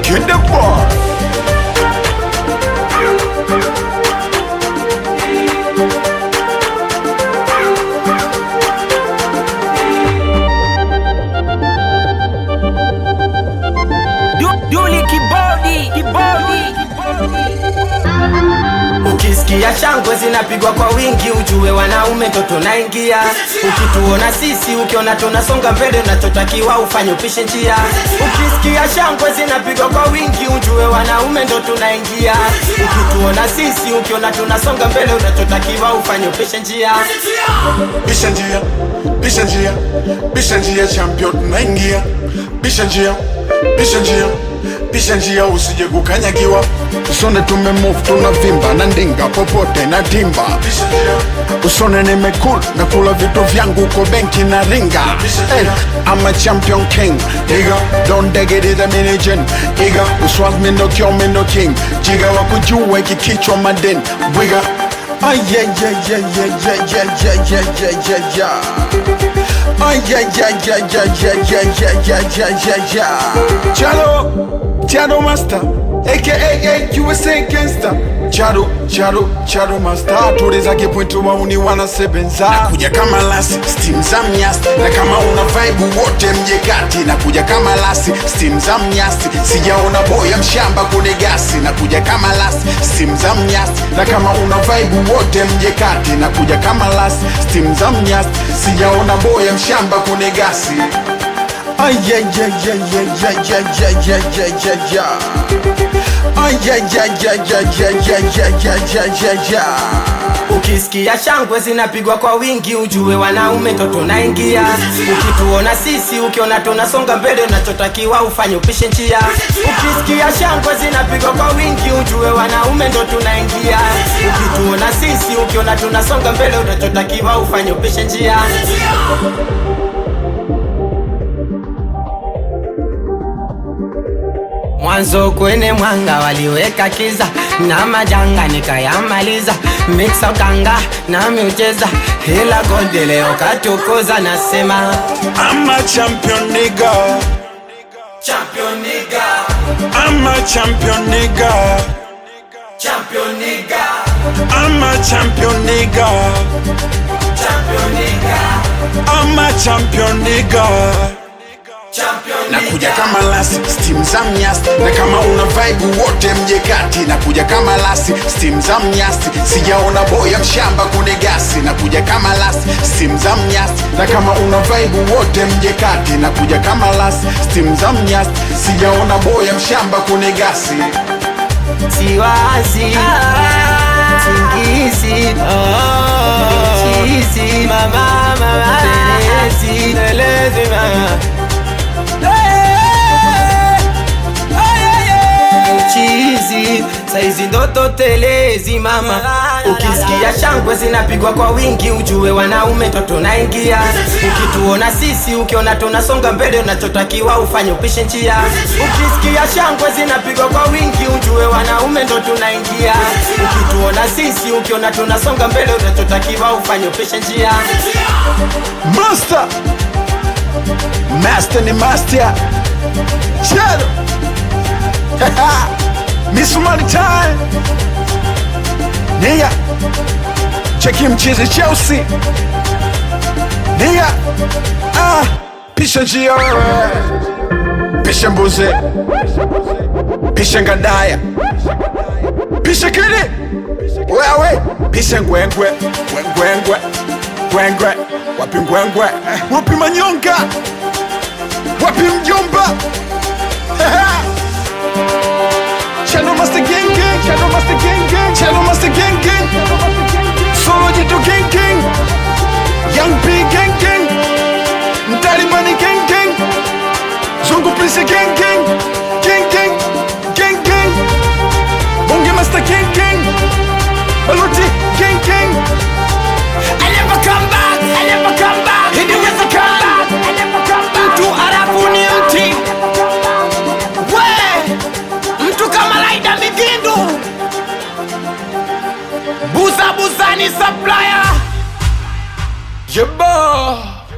Kid the boy. Du- Duli kibodi kibodi Ukisikia shangwe zinapigwa kwa wingi, ujue wanaume ndo tunaingia. Ukituona sisi, ukiona tunasonga mbele, unachotakiwa ufanye upishe njia. Ukisikia shangwe zinapigwa kwa wingi, ujue wanaume ndo tunaingia. Ukituona sisi, ukiona tunasonga mbele, unachotakiwa ufanye upishe njia. Bisha njia, bisha njia, bisha njia champion tunaingia. Bisha njia, bisha njia, bisha njia usije kukanyagiwa. Usone tumemove tunavimba na ndinga popote na timba. Bisha njia, usone nimekula na kula vitu vyangu uko benki na ringa. Hey, I'm a champion king, nigga. Don't dig it is a mini gin, nigga. Uswas me no kill me no king. Jiga wakujua iki kichwa madin, wiga. Ay, yeah, yeah, yeah, yeah, yeah, yeah, yeah, yeah, yeah, yeah, yeah. Ay, yeah, yeah, yeah, yeah, yeah, yeah, yeah, yeah, yeah, yeah, yeah. Chado, Chado Master, aka USA Gangster. Chado, Chado, Chado Master. Tuliza kipointu mauni wanasebenza. Nakuja kama lasi, steam za mnyasi. Na kama una vibe wote mje kati. Nakuja kama lasi, steam za mnyasi. Sijaona boya mshamba kune gasi. Nakuja kama lasi, steam za mnyasi. Na kama una vibe wote mje kati. Nakuja kama lasi, steam za mnyasi. Sijaona boya mshamba kune gasi. Ay, yeah, yeah, yeah, yeah, yeah, yeah, yeah, yeah, yeah, yeah, yeah. Ay, yeah, yeah, yeah, yeah, yeah, yeah, yeah, yeah, yeah, yeah, yeah. Ukisikia shangwe zinapigwa kwa wingi, ujue wanaume ndo tunaingia. Ukituona sisi, ukiona tunasonga mbele, unachotakiwa ufanye upishe njia. Ukisikia shangwe zinapigwa kwa wingi, ujue wanaume ndo tunaingia. Ukituona sisi, ukiona tunasonga mbele, unachotakiwa ufanye upishe njia. Mwanzo kwenye mwanga waliweka kiza na majanga nikayamaliza, mixa ukanga na miucheza, ila gode leo katukuza, nasema I'm a champion nigga. champion nigga, I'm a champion nigga. champion nigga, I'm a champion nigga. champion nigga, I'm a champion nigga. champion Nakuja kama lasi, steam za mnyasi Na kama una vibe wote mje kati Nakuja kama lasi, steam za mnyasi Sijaona boya mshamba kune gasi Nakuja kama lasi, steam za mnyasi Na kama una vibe wote mje kati Nakuja kama lasi, steam za mnyasi Sijaona boya mshamba kune gasi siwazi singizi chizi mama mama telezi telezi mama chizi saizi ndoto telezi mama ukisikia shangwe zinapigwa kwa wingi ujue wanaume ndo tunaingia ukituona sisi ukiona tunasonga mbele unachotakiwa ufanye upishe njia ukisikia shangwe zinapigwa kwa wingi ujue wanaume ndo tunaingia ukituona sisi ukiona tunasonga mbele unachotakiwa ufanye upishe njia Master Master ni master Chero Miss Money Time Nigga Cheki mchizi Chelsea Nigga Ah Pisha njia wewe Pisha mbuzi Pisha ngadaya Pisha kili Wewe Pisha ngwengwe Ngwengwe Ngwengwe Wapi ngwengwe Wapi manyonga Wapi mjomba Channel Master Gang Gang Channel Master Gang Gang Channel Master Gang Gang Solo Jito Gang Gang Young P Gang Gang Mtalibani Gang Gang Zungu Prince Gang Gang Gang Gang Gang Gang Bonge Master Gang Gang Baluti Gang Gang I never come back, I never come back. He never come back, I never come back. Mtu arafu ni mti. We, mtu kama Laida Migindu. Buza buza ni supplier. Jabba